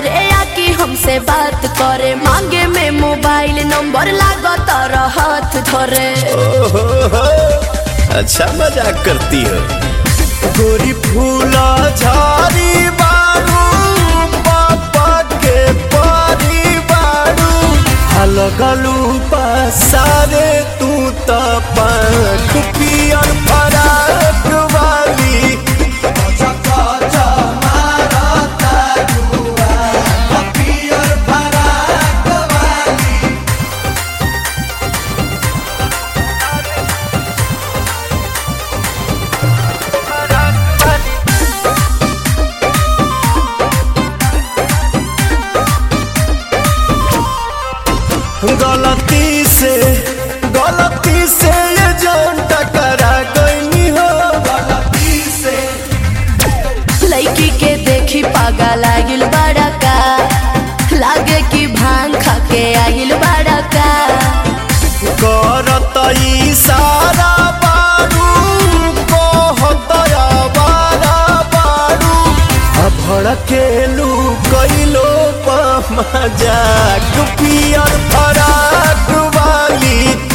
घरे आके हमसे बात करे मांगे में मोबाइल नंबर लागत हाथ धरे ओहो हो, अच्छा मजाक करती हो गोरी फूला झाड़ी बारू पापा के पारी बारू हलगलू पसारे तू त पंख पियर फराक वाली गलती से गलती से ये जान टकरा गई हो गलती से लड़की के देखी पागा लागिल बड़ा का लागे कि भांग खा के आगिल बड़ा का करत इशारा बारू कहत आवारा बारू आ भड़केलू कैलो मजाक पियर फराक वाली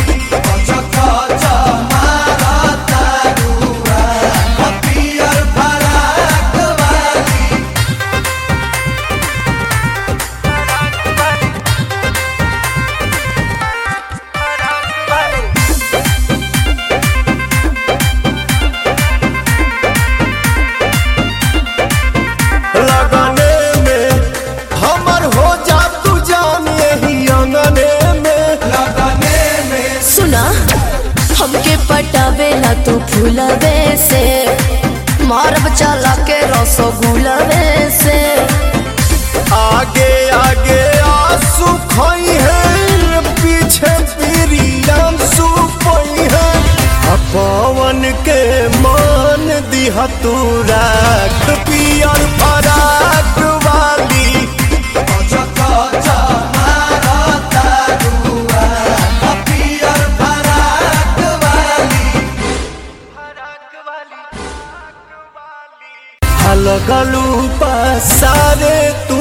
लगने में हमर हो जा तू जान यही अंगने में लगने में सुना हमके पटावेला तू फूलवे से मारब चला के रसगुलवे से आगे आगे आंसू खोई है पीछे पीरियम सुपई है आ पवन के मान दिहा तू राख पियर फराक वाली लगलू पसारे तू